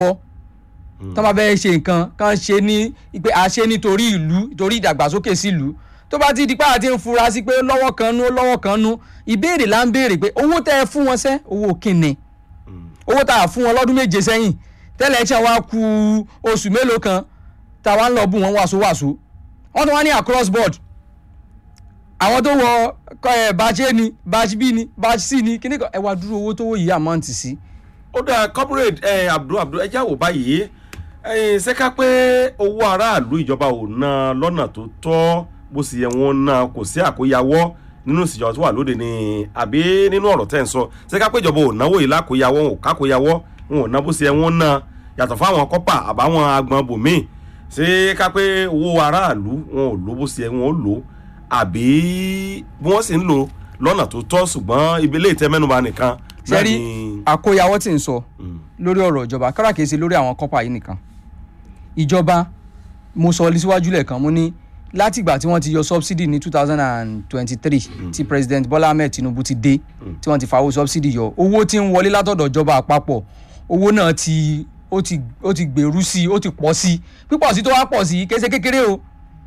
lọ́wọ́ tó bá fẹ́ ṣe nǹkan kan ṣe ní pé a ṣe nítorí ìlú torí ìdàgbàsókè sílùú tó bá ti di pé àti ń fura sí pé lọ́wọ́ kan nú lọ́wọ́ kan nú ìbéèrè là ń béèrè pé owó tẹ́ ẹ fún wọn sẹ́ owó kìnnì owó tá a fún wọn lọ́dún méje sẹ́yìn tẹ́lẹ̀ ṣe wá ku oṣù mélòó kan tá a wá ń lọ bù wọ́n wàásù wàásù wọ́n tún wá ní across board àwọn tó wọ ẹ batch A ni batch B ni batch C ni kíní kan ẹ wá dúró owó tó wó yìí amount sí. ó dáa comrade ẹ abdul abdul ẹ jáwọ́ báyìí ẹ ṣe ká pé owó aráàlú ìjọba ò ná lọ́nà tó tọ́ bó sì yẹ wọn ná kò sí àkóyawọ́ nínú ìsìjọba tó wà lóde ni àbí nínú ọ̀rọ̀ tẹ́ ń sọ ṣe ká pé ìjọba ò náwó yìí lákòyawọ́ wọn ò kákòyawọ́ wọn ò ná bó sì yẹ wọn ná yàtọ̀ fáwọn kọ́pà àbáwọn agbọn bòmíì ṣe ká pé owó aráàlú wọn ò lò bó sì yẹ wọn ò lò àbí bí wọ́n sì ń lò lọ́nà tó tọ́ ṣùgbọ́n ibi ilé ìtẹ́mẹ́nuba nìkan náà sẹ́rí ni- àkóyawọ́ tí ń sọ Mm. lórí ọ̀rọ̀ ìjọba kára kìí ṣe lórí àwọn kọ́pà yìí nìkan ìjọba mo sọ síwájú lẹ́ẹ̀kan mo ní látìgbà tí wọ́n ti yọ subsidy ní two thousand and twenty-three tí president bola ahmed tinubu ti dé tí wọ́n ti fàwọ́ subsidy yọ owó tí ń wọlé látọ̀dọ̀ ìjọba àpapọ̀ owó náà ti ó ti ó ti gbèrú sí i ó ti pọ̀ sí i pípọ̀ sí i tó wá pọ̀ sí i kése kékeré o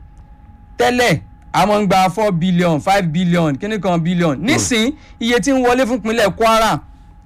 tẹ́lẹ̀ a máa ń gba four billion five billion kíní kan billion nísìn iye tí ń wọlé fún ìpínlẹ̀ kwara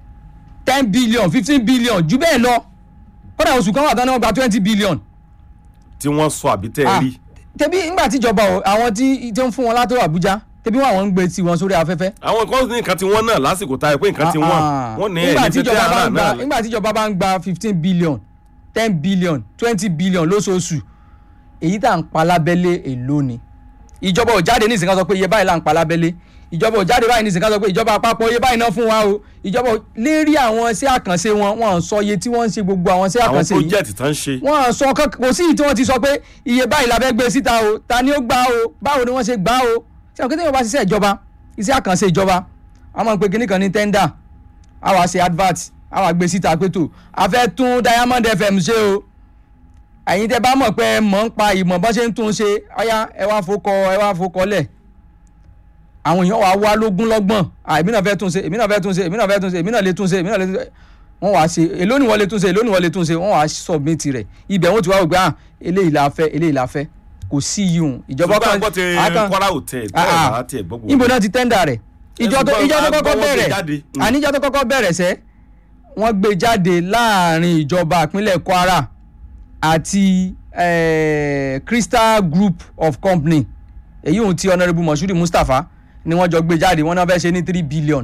ten billion fifteen billion jù bẹ́ẹ̀ lọ kódà oṣù kan wà tán ni wọ́n gba twenty billion tí wọ́n sọ àbí tẹ́ ẹ Ah, rí tẹbi ńgbà tíjọba o àwọn tí tí ń fún wọn látọ̀ àbújá tẹbi wọn àwọn ń gbé tiwọn sórí afẹ́fẹ́. àwọn kan ní nǹkan tí wọ́n náà lásìkò tá a pé nǹkan tí wọ́n Ah, wọ́n ní nígbà ẹ̀yìn tẹ́tẹ́ tíjọba bá ara ń gba náà nígbà tíjọba bá ń gba fifteen billion ten billion twenty billion lóṣooṣù èyí tá à ń pa lábẹ́lé èlò ni ìjọba ò jáde nísìnyí ká sọ pé iye báyìí là ń pa lábẹ́lé ìjọba ò jáde báyìí nísìnyí ká sọ pé ìjọba àpapọ̀ iye báyìí náà fún wa o ìjọba ò- lérí àwọn iṣẹ́ àkànṣe wọn wọn à ń sọ iye tí wọ́n ń ṣe gbogbo àwọn iṣẹ́ àwọn àkànṣe yìí project tán ṣe wọ́n á sọ kán kò sí ìyí tí wọ́n ti sọ pé iye báyìí la fẹ́ gbé síta o ta ni ó gbà o báwo ni wọ́n ṣe gbà o ṣé àwọn kékeré bá ṣiṣẹ́ ìjọba iṣẹ́ àkànṣe ìjọba a máa ń pe kinní kan ní tender a wá ṣe advert a wá gbé síta pé tó a fẹ́ tún Diamond FM ṣe o ẹ̀yin tẹ́ bá mọ̀ pé ẹ mọ̀ ń pa ìmọ̀ bọ́n ṣe ń tún ṣe ọ̀yá ẹ wá fokọ ẹ wá fokọ lẹ̀ àwọn èèyàn wà wá lógún lọ́gbọ̀n à èmi náà fẹ́ tún ṣe èmi náà fẹ́ tún ṣe èmi náà fẹ́ tún ṣe èmi náà lè tún ṣe èmi náà lè tún ṣe wọ́n wá ṣe èló ni wọ́n lè tún ṣe èló ni wọ́n lè tún ṣe wọ́n wá submit rẹ̀ ibẹ̀ wọ́n ti wá wò pé ah eléyìí la fẹ́ eléyìí la fẹ́ kò sí yìí ìjọba ṣùgbọ́n àgbọ̀ ti àkàn- Kwara hotel Ah, bẹ́ẹ̀ ah. bá tiẹ̀ gbọ́ gbogbo níbo náà ti tẹ́ndà rẹ̀ ìjọ tó ṣùgbọ́n ìjọ tó a kọ́kọ́ gbọ́ wọ́n gbé bẹ̀rẹ̀ jáde. Mm. àníjọ tó kọ́kọ́ bẹ̀rẹ̀ sẹ́ wọ́n gbé jáde láàrin ìjọba ìpínlẹ̀ Kwara àti eh, Crystal Group of Company èyí ohun tí honourable Moshood Mustapha ni wọ́n jọ gbé jáde wọ́n náà fẹ́ ṣe ní three billion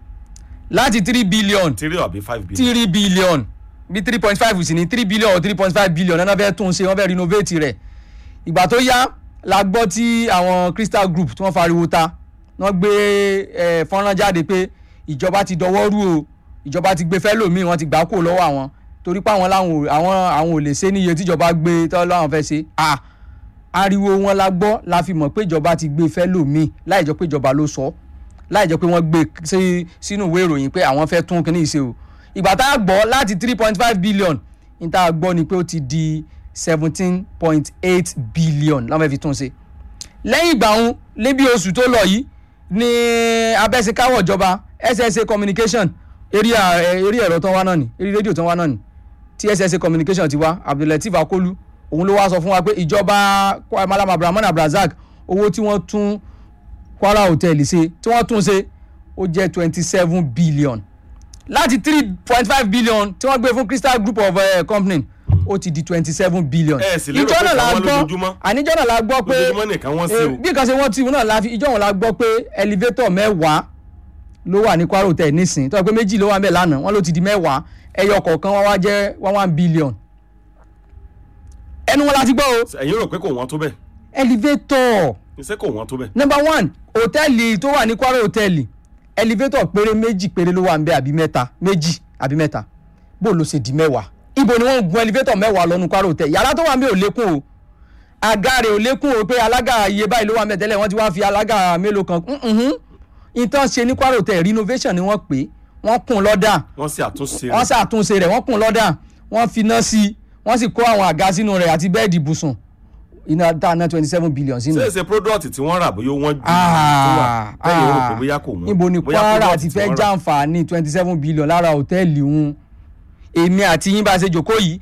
láti three billion three àbí five billion three billion bí three point five sì ní three billion or three point five billion náà fẹ́ tún ṣe wọ́n fẹ́ renovate rẹ̀ ìgbà tó yá la gbọ́ tí àwọn Crystal Group tí wọ́n fariwo ta wọ́n gbé eh, fọ́nrán jáde pé ìjọba ti dọwọ́ rú o ìjọba ti gbé fẹ́lòmíì wọ́n ti gbà kó lọ́wọ́ àwọn torí pé àwọn làwọn ò- àwọn àwọn ò lè ṣe níye tíjọba gbé tọ́ láwọn fẹ́ ṣe à ariwo wọn la gbọ́ la fi mọ̀ pé ìjọba ti gbé fẹ́lòmíì láì jọ pé ìjọba ló sọ láì jọ pé wọ́n gbé sí sínú ìwé ìròyìn pé àwọn fẹ́ tún kíní ìṣe o ìgbà tá a gbọ́ láti three point five billion ní tá a gbọ́ ni pé ó ti di seventeen point eight billion láwọn fẹ́ fi tún ṣe lẹ́yìn ìgbà ọ̀hún lébi oṣù tó lọ yìí ní abẹ́sẹ̀káwọ̀ ìjọba SSA communication eré à- eré ẹ̀rọ tó ń wá náà ni eré rédíò tó ń wá náà ni tí SSA communication ti wá Abdulateef Akolu òun ló wá sọ fún wa pé ìjọba Kwa- Malam Abdulrahman Abdulrasaq owó tí wọ́n tún Kwara hotel ṣe tí wọ́n tún ṣe ó jẹ́ twenty seven billion láti three point five billion tí wọ́n gbé fún Crystal Group of uh, Company ó ti di twenty seven billion Ẹ sì lérò ìjọ pé náà la káwọn gbọ́ lójoojúmọ́? àníjọ́ náà la gbọ́ pé lójoojúmọ́ nìkan wọ́n sí Eh, o bí kan ṣe wọ́n tí náà la fi ìjọ wọn la gbọ́ pé elevator mẹ́wàá ló wà ní Kwara hotel nísìnyí tó yẹ pé méjì ló wà mẹ́ lánàá wọ́n ló ti di mẹ́wàá ẹyọ kọ̀ọ̀kan wọ́n wá jẹ́ one one billion ẹnu wọn la ti gbọ́ o ẹ̀yin rò pé kò wọ́n tó bẹ́ẹ̀ elevator iṣẹ́ kò wọ́n tó bẹ́ẹ̀ number one hòtẹ́ẹ̀lì tó wà ní Kwara hòtẹ́ẹ̀lì elevator péré méjì péré ló wà ń bẹ àbí mẹ́ta méjì àbí mẹ́ta bó ló ṣe di mẹ́wàá ibo ni wọ́n ń gun elevator mẹ́wàá lọ́nu Kwara hòtẹ́ẹ̀lì yàrá tó wà ń bẹ ò lékún o àga rẹ̀ ò lékún o pé alága iye báyìí ló wà ń bẹ tẹ́lẹ̀ wọ́n ti wá fi alága mélòó kan mhm. ìtàn ṣe ní Kwara hòtẹ́ẹ̀lì renovation ni wọ́n pè é wọ́n kùn lọ́dà wọ́n sì àtúnṣe wọ́n rẹ̀ ṣàtúnṣe rẹ̀ wọ́n kùn lọ́dà wọ́n fi iná sí i wọ́n sì kó àwọn àga sínú rẹ̀ àti bẹ́ẹ̀dì ibùsùn iná tá a ná twenty seven billion sínú ṣé ẹ̀. ṣe product tí wọ́n rà bóyá wọ́n ju Ah, tó wà lẹ́yìn rò pé ah. bóyá kò wọ́n níbo ni Bóyá Kwara product ti tí fẹ́ wọ́n rà. jàǹfààní twenty seven billion lára hòtẹ́ẹ̀lì wọn èmi àti yín bá a ṣe jòkó yìí